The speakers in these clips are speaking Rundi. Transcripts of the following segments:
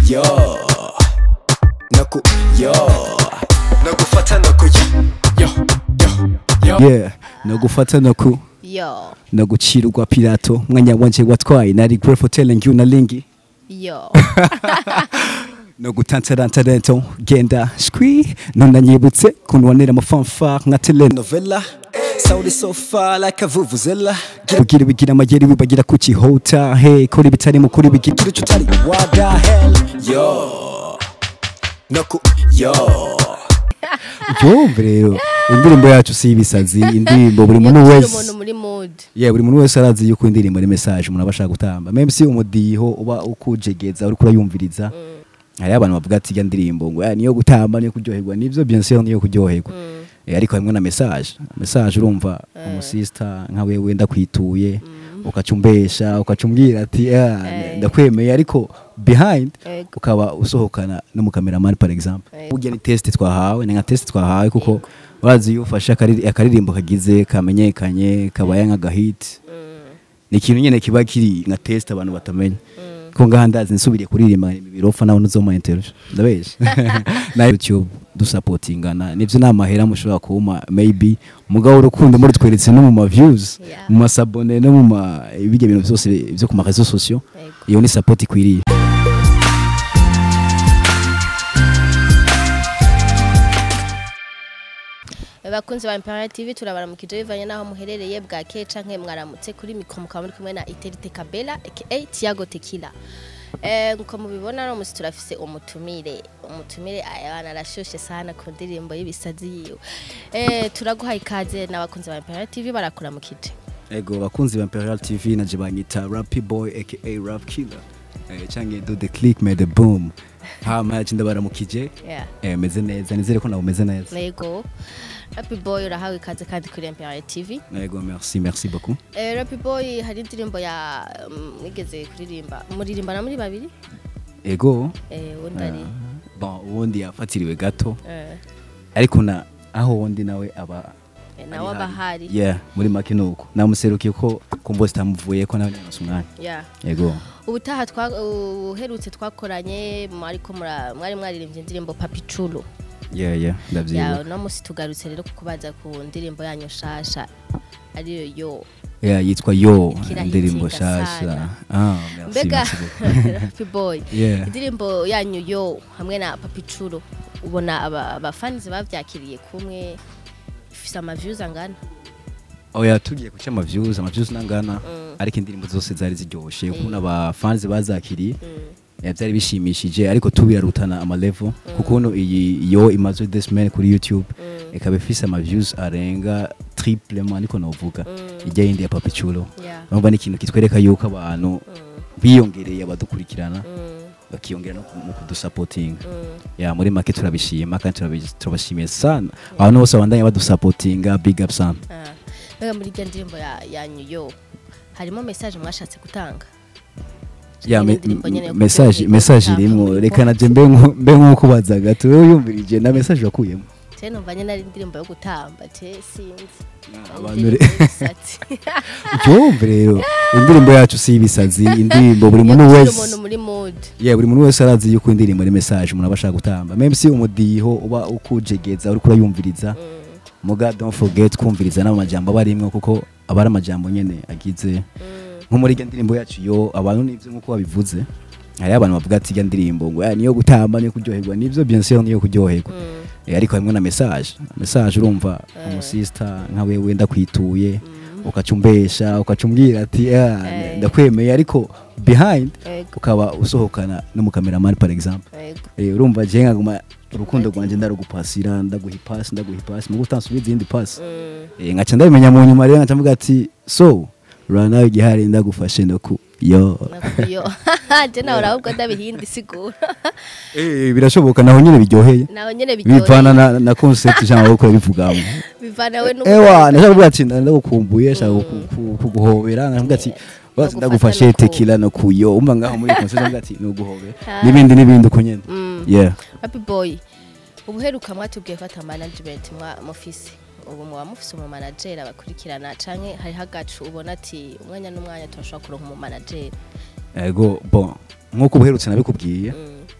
yo naku yo nagufata naku yo yo yo yeah nagufata naku yo nagucirwa pirato mwanya wanje watwaye nari grateful telling you na lingi yo no gutantarantarento genda shwi nunanyibutse kunwanira amafanfare nka telenovela Sound is so far like a vuvuzela kugira bigira amayeri wibagira kukihota he kora ibitari mu kuri bigira Kiri chutari what the hell yo naku yo yumve rero indirimbo yacu si ibisazi indirimbo buri muntu Iyo wese umuntu muri mood yeah buri muntu wese arazi yuko indirimbo ari message umuntu aba ashaka gutamba même si umudiho uba ukujegeza uri kurayumviriza hari abantu bavuga ati ya ndirimbo ngo "Ah, niyo gutamba niyo kuryoherwa nivyo bien sûr niyo kuryoherwa Eh, ariko hamwe na message message urumva umusista nka wewe ndakwituye ukacumbesha ukacumbwira ati "Ah, Eh. ndakwemeye ariko behind Ego. ukaba usohokana n'umukameraman par exemple Ego. burya ni test twahawe ni nka test twahawe kuko urazi iyo ufashe akari- akaririmbo kagize kamenyekanye kabaye nk'agahit ni ikintu nyene kiba kiri nka test abantu batamenya ko ngaha ndazi nsubiriye kuririmba ibirofa nawe nuzoma interview ndabesha na YouTube dusapotingana nivyo nta mahera mushobora kuma maybe mugabo urukundo muri tweretse no mu ma views Yeah. mu masabone no mu ma ibijya bintu byose byo ku ma réseaux sociaux Ego. iyo ni support ikwiriye bakunzi ba Imperial TV turabaramukije bivanye naho muherereye bwakeye canke mwaramutse kuri mikro mukaba muri kumwe na Iterite Kabela aka Tiago Tequila Eh nkuko mubibona no musi turafise umutumire umutumire ayabana arashoshe sana ku ndirimbo y'ibisazi yiwe eh turaguhaye ikaze n'abakunzi ba Imperial TV barakuramukije ego bakunzi ba Imperial TV naje banyita Rappy Boy aka Rap Killer eh canke do the click made the boom hama yaje ndabaramukije yeah eh meze neza nizere ko nawe umeze neza Lego Happy Boy urahawe ikaze kandi kuri Imperial TV ego merci merci beaucoup Eh Happy Boy hari indirimbo ya mm, mwigeze kuririmba muririmbana muri babiri ego eh wundi ari bon ubundi yafatiriwe gato eh ariko na aho wundi nawe aba eh, nawe aba ahari yeah muri make nuko namuserukiye ko kumbo zitamuvuye ko nawe nyanose umwanya yeah ego ubutaha twa uherutse twakoranye ariko mwari mwaririmbye indirimbo papi culo yeah yeah ya ndavyibuka uno munsi tugarutse rero kukubaza ku ndirimbo yanyu nshasha ariyo yo yeah yitwa yo Ikirahitinga indirimbo sana. shasha ah merci mbega merci beaucoup Happy boy Yeah. indirimbo yanyu yo hamwe na papi culo ubona aba- abafanizi bavyakiriye kumwe ifise amaviews angana oya tugiye kuca amaviews amaviews nangana ariko indirimbo zose zari ziryoshe kubona aba fans bazakiriye eh, byari bishimishije ariko tubirarutana amalevel kuko uno iyi yo imaze this man kuri youtube ikaba ifise amaviews arenga triplement niko novuga ijya yindi ya papi chulo Yeah. urumva ni ikintu kitwereka yuko abantu biyongereye abadukurikirana bakiyongera no ku- mu kudusapotinga ya muri make turabishima kandi turabi- turabashimiye sana abantu bose babandanya badusapotinga big up sana Ah, mbega muri iryo ndirimbo ya- yanyu yo harimo message mwashatse gutanga ya Nyene me- indirimbo nyene yo message kuryoherwa, message gutanga irimo muri reka bo. naje mbe nko- mbe nk'ukubaza gato wowe yumvirije na message wakuyemo je numva nyene ari indirimbo yo gutamba je sinzi abantu Indirimbo y'ibisatsi. yumve rero indirimbo yacu si ibisazi indirimbo buri Iyo muntu gushyira wese umuntu muri mood yeah buri muntu wese arazi yuko indirimbo ari message umuntu aba ashaka gutamba même si umudiho uba ukujegeza uri kurayumviriza muga don't forget kumviriza n'amajambo aba arimwo kuko aba ari amajambo nyene agize nko muri iryo ndirimbo yacu yo abantu nivyo nk'uko babivuze hari abantu bavuga ati irya ndirimbo ngo "Ah, niyo gutamba niyo kuryoherwa nivyo bien sûr niyo kuryoherwa Eh, ariko hamwe na message message urumva umusista nka wewe ndakwituye ukacumbesha ukacumbwira ati "Ah, Eh. ndakwemeye ariko behind Ego. ukaba usohokana n'umukameraman par exemple Ego. Eh, urumva je nkaguma urukundo rwanje ndarugupasira ndaguha ipasi ndaguha ipasi mugo utansubiza izindi pasi Eh, ngaca ndabimenya mu nyuma rero ngaca mvuga ati so rura nawe igihari ndagufashe ndaku yo Nakuyo. Je nawe urahubwo ndabihindi sigura. Eh, birashoboka naho nyine biryoheye Naho nyene biryoheye. bivana na, na concept cyangwa uko bivugamo Bivana we ewa nashaka kuvuga ati ndagukumbuye shaka ku- ku- kuguhobera nkavuga ati basi Ndagufasha ndagufashe no ku- tekila no kuyo umva ngaho muri concept mvuga ati nuguhobera Ah. n'ibindi n'ibindi uko nyene Mm. yeah Happy boy. Ubuheruka mwatubwiye fata management mwa mufise. Ubu muba mufise umu manager abakurikirana canke hari hagacu ubona ati umwanya n'umwanya turashobora kuronka umu manager. ego bon nkuko ubuherutse nabikubwiye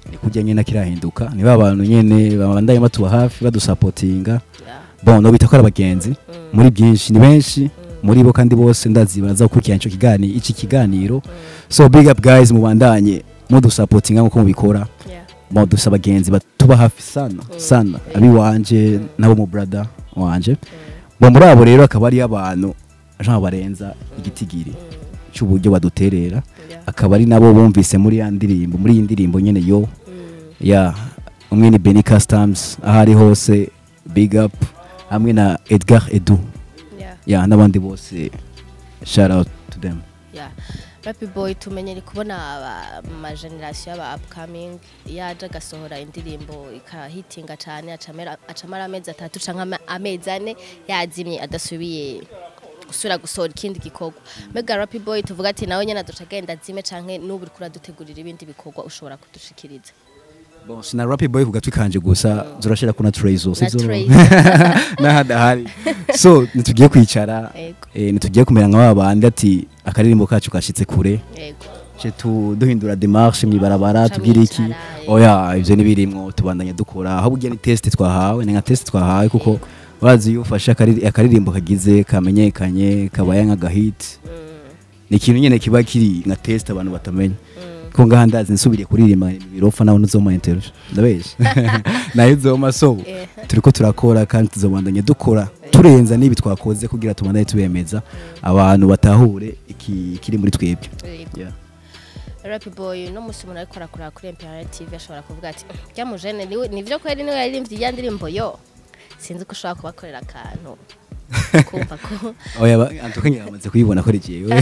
ni kurya nyene kirahinduka ni ba bantu nyene babandanye batuba hafi badusapotinga Yeah. bon no bita ko ari abagenzi muri byinshi ni benshi muri bo kandi bose ndazi baraza gukurikirana ico kiganiro iki kiganiro so big up guys mubandanye mudusapotinga nkuko mubikora Yeah. bon dufise abagenzi batuba hafi sana sana abi wanje nabo mu brother wanje bon muri abo rero akaba ari abantu jean barenza igitigiri cy'uburyo baduterera Yeah. akaba ari nabo bumvise muri ya ndirimbo muri iyi ndirimbo nyene yo Mm. ya umwe ni Benny Customs aho ari hose big up hamwe na Edgar Edu Yeah. ya n'abandi bose shout out to them Yeah. Rappi Boy tumenyere kubona aba- ma generation y'aba upcoming yaje agasohora indirimbo ikahitinga cyane acamera acamara amezi atatu canke ama- amezi ane yazimye adasubiye gusubira gusohora ikindi gikorwa mbega Rappi Boy tuvuga ati nawe nyene aduca agenda azime canke n'ubu uriko uradutegurira ibindi bikorwa ushobora kudushikiriza bon sina rap boy ku gatwi kanje gusa zurashira kuna Trezo Na sizo Trezo. n'ahadahari so nitugiye kwicara Ego. eh, nitugiye kumera nka babandi ati akaririmbo kacu kashitse kure yego ce tu duhindura demarche mwibarabara Ca tugira iki mwicara, eh. oya ivyo nibirimwo tubandanya dukora aho bugiye ni test twahawe ni nka test twahawe kuko urazi iyo ufashe akari- akaririmbo kagize kamenyekanye kabaye nk'agahit ni ikintu nyene kiba kiri nka test abantu batamenya ko ngaha ndazi nsubiriye kuririmba ibirofa nawe ntuzoma interview ndabesha nayo uzoma so Eh. turiko turakora kandi tuzobandanya dukora turenza n'ibi twakoze kugira tubandanye tubemeza abantu batahure iki kiri muri twebwe yego yeah. Rappi Boy no musi umuntu ariko arakora kuri Imperial TV ashobora kuvuga ati "Rya mujene niwe nivyo kweri niwe yaririmbye iya ndirimbo yo sinzi ko ushobora kubakorera akantu kumva ko oya ba- antuka nyine bamaze kuyibona ko ari jewe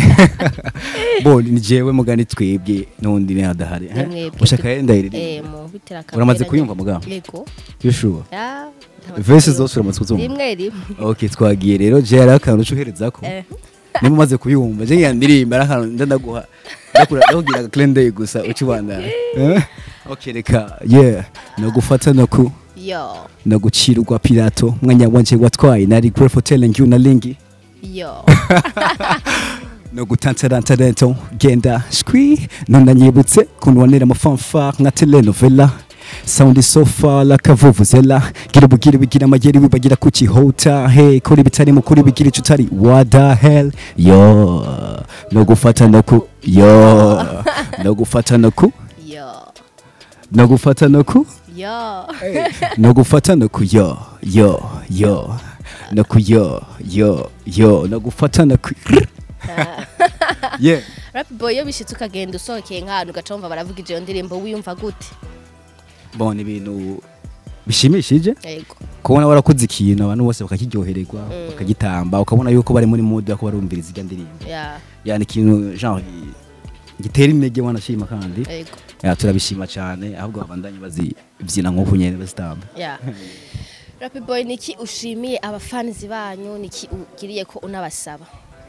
bo ni jewe mugani twebwe n'undi ni hadahari Ni mwebwe. ushaka yenda eh iri mu bitera kamera Uramaze kuyumva mugabo? yego yoshuwa ya verse zose uramaze kuzumva rimwe rimwe okay twagiye rero je hari akantu ucuhereza ko Eh. niba umaze kuyumva je yandirimba ari akantu nda ndaguha ndakura ndakugira clean day gusa ukibanda okay reka yeah no gufata no ku yo no gucirwa pirato mwanya wanje watwaye nari grateful telling you na lingi yo no gutantarantarento genda shwi none nyibutse kunwanira amafanfare nka telenovela Sound so far like a vuvuzela gira ubugire bigira amageri wibagira kukihota hey kuri bitari mu kuri bigira ico utari what the hell yo no gufata no ku yo no gufata no ku yo no gufata no ku yo no gufata no ku yo yo yo no ku yo yo yo no gufata no ku yeah Rappi Boy iyo bishitse ukagenda usohokeye nk'ahantu ugaca wumva baravuga iyo ndirimbo wiyumva gute bon ni ibintu bishimishije yego kubona warakoze ikintu abantu bose bakakiryohererwa bakagitamba ukabona yuko bari muri mood yo barumviriza irya ndirimbo ya yani ikintu genre gi- gitera intege wanashima kandi yego ya turabishima cyane ahubwo babandanye bazibyina nk'uko nyene bazitamba ya Rappi Boy niki ushimiye abafanizi banyu niki ugiriye ko unabasaba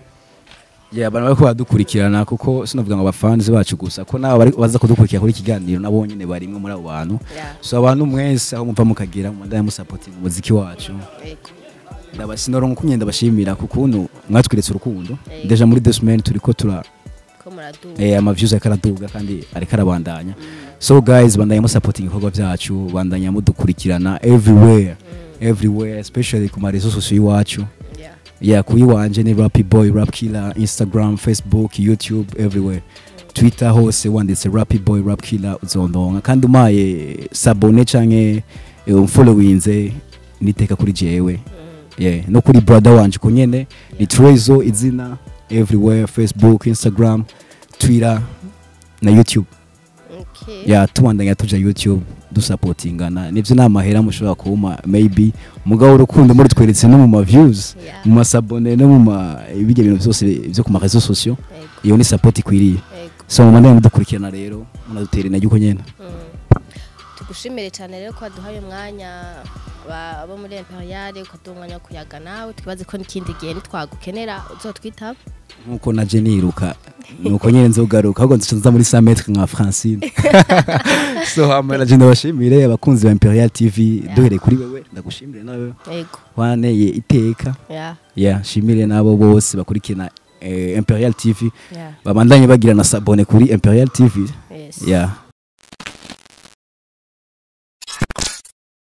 ya abantu bariko baradukurikirana kuko sinavuga ngo abafanzi bacu gusa ko nabo bari- baza kudukurikira kuri iki kiganiro nabo nyene barimwe muri abo bantu ya so abantu mwese aho muva mukagira mubandanye musapotinga umuziki wacu yego ndabasinoronka ukunye ndabashimira ku kuntu mwatweretse urukundo Yego. deja muri deux semaines turiko tura ko muraduha eh, amaviews ariko araduga kandi ariko arabandanya so guys bandanya musapotinga ibikorwa byacu bandanya mudukurikirana everywhere everywhere especially ku marezo sosiyo iwacu ya yeah kuyi wanje ni Rappy Boy Rap Killer Instagram Facebook YouTube everywhere Twitter hose wanditse Rappy Boy Rap Killer uzondonka kandi umaye sabone canke eh, umfollowinze niteka kuri jewe yeah no kuri brother wanje ko nyene ni Trezo izina everywhere Facebook Instagram Twitter na YouTube okay ya tubandanya tuja YouTube dusapotingana nivyo ni amahera mushobora kuma maybe mugabo urukundo muri tweretse no mu ma views Yeah. mu masabone no mu ma ibijya bintu byose byo ku ma réseaux sociaux yego iyo ni support ikwiriye yego so mu mandanye mudukurikirana rero munadutera intege uko nyene tugushimire cyane rero ko waduhaye umwanya ba- abo muri Imperial ukaduha umwanya wo kuyaga nawe twibaze ko n'ikindi gihe nitwagukenera uzotwitaba nkuko naje niruka nuko nyene nzogaruka ahubwo nza muri 100 metres nka Francine so hamara je ndabashimire abakunzi ba Imperial TV duhereye kuri wewe ndagushimire nawe yego waneye iteka ya ya shimire nabo bose bakurikirana eh, Imperial TV ya babandanye bagira na sabone kuri Imperial TV yes ya